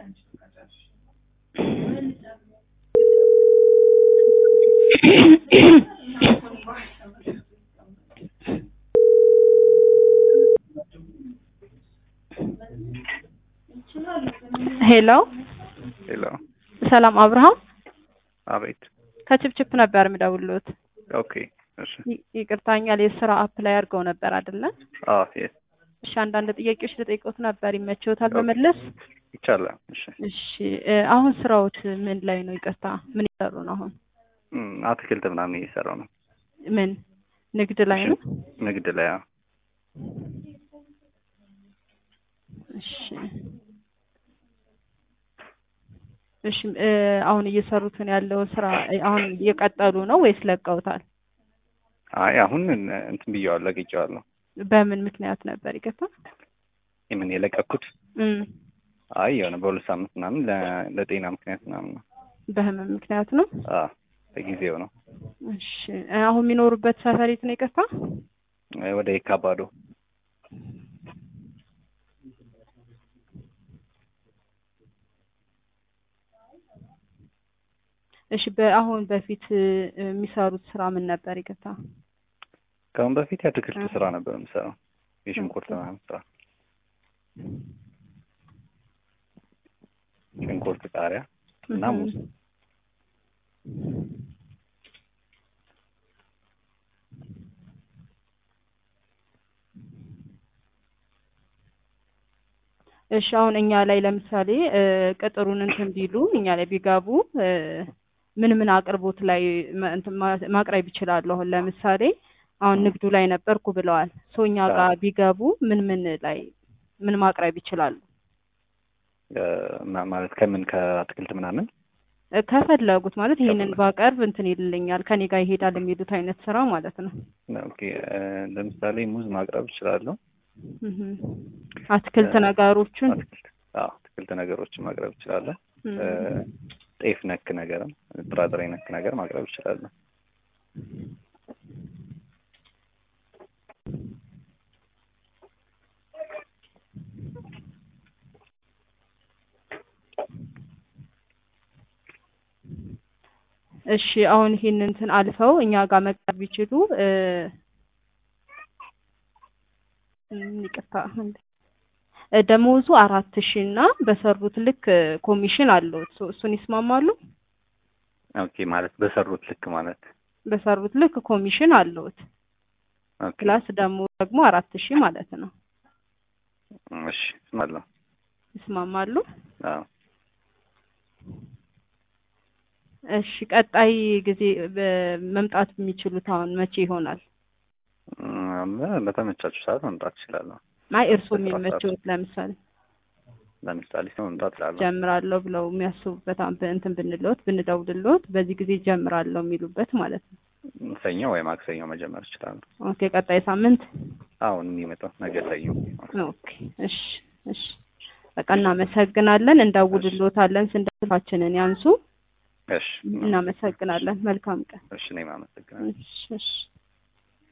ሄሎ ሄሎ ሰላም አብርሃም አቤት ከችፕችፕ ነበር የምደውልዎት። ኦኬ እሺ ይ- ይቅርታኛል የስራ አፕላይ አድርገው ነበር አይደለ? አዎ የስ እሺ አንዳንድ ጥያቄዎች ልጠይቅዎት ነበር ይመችዎታል ኦኬ። በመለስ? ይቻላል እሺ እሺ እ አሁን ስራዎት ምን ላይ ነው? ይቅርታ ምን ይሰሩ ነው አሁን? እም፣ አትክልት ምናምን እየሰራው ነው ምን ንግድ ላይ ነው? ንግድ ላይ አዎ እሺ እሺ እ አሁን እየሰሩትን ያለውን ስራ እ አሁን እየቀጠሉ ነው ወይስ ለቀውታል? አይ አሁን እን- እንትን ብየዋለሁ ለቅቄዋለሁ በምን ምክንያት ነበር? ይቅርታ የምን የለቀኩት እም አይ የሆነ በሁለት ሳምንት ምናምን ለ- ለጤና ምክንያት ምናምን ነው በህመም ምክንያት ነው? አዎ ለጊዜው ነው እሺ እ አሁን የሚኖሩበት ሰፈር የት ነው? ይቅርታ እ ወደ የካባዶ እሺ በአሁን በፊት እ የሚሰሩት ስራ ምን ነበር? ይቅርታ ከአሁን በፊት የአትክልት ስራ ነበር የምሰራው የሽንኩርት ምናምን ስራ ሽንኩርት ቃሪያ እና እህም። ሙዝ እሺ አሁን እኛ ላይ ለምሳሌ እ ቅጥሩን እንትን ቢሉ እኛ ላይ ቢገቡ እ ምን ምን አቅርቦት ላይ ማ- እንትን ማ- ማቅረብ ይችላሉ? አሁን ለምሳሌ አሁን ንግዱ ላይ ነበርኩ ብለዋል። ሶ እኛ ጋር ቢገቡ ምን ምን ላይ ምን ማቅረብ ይችላሉ? እ፣ ማ- ማለት ከምን ከአትክልት ምናምን እ ከፈለጉት ማለት ይሄንን ከፈለጉ። ባቀርብ እንትን ይልልኛል ከኔ ጋር ይሄዳል የሚሉት አይነት ስራ ማለት ነው። ኦኬ እ፣ ለምሳሌ ሙዝ ማቅረብ እችላለሁ እህም። አትክልት እ ነገሮቹን አትክልት አዎ አትክልት ነገሮችን ማቅረብ እችላለሁ እም። እ፣ ጤፍ ነክ ነገርም ጥራጥሬ ነክ ነገር ማቅረብ እችላለሁ እሺ አሁን ይሄን እንትን አልፈው እኛ ጋር መቅረብ ቢችሉ እ እም፣ ይቅርታ አንዴ። እ ደሞዙ አራት ሺህ እና በሰሩት ልክ እ ኮሚሽን አለው። ሶ እሱን ይስማማሉ? ኦኬ ማለት በሰሩት ልክ ማለት በሰሩት ልክ ኮሚሽን አለውት ኦኬ ፕላስ ደግሞ ደግሞ አራት ሺህ ማለት ነው። እሺ እስማለሁ ይስማማሉ? አዎ እሺ ቀጣይ ጊዜ በ- መምጣት የሚችሉት አሁን መቼ ይሆናል? እም፣ በተመቻቹ ሰዓት መምጣት እችላለሁ አይ እርስዎ በስራ ሰዓት። የሚመቸውት ለምሳሌ ለምሳሌ ሰው መምጣት እችላለሁ ጀምራለሁ ብለው የሚያስቡበት አሁን በእንትን ብንለዎት ብንደውልልዎት በዚህ ጊዜ ጀምራለሁ የሚሉበት ማለት ነው። ሰኞ ወይ ማክሰኞ መጀመር እችላለሁ ኦኬ ቀጣይ ሳምንት አሁን የሚመጣው ነገ ሰኞ ኦኬ እሺ እሺ በቃ እናመሰግናለን። እንደውልልዎታለን ስንደውላችንን ያንሱ። እሺ እናመሰግናለን። መልካም ቀን። እሺ እኔም አመሰግናለሁ እሺ እሺ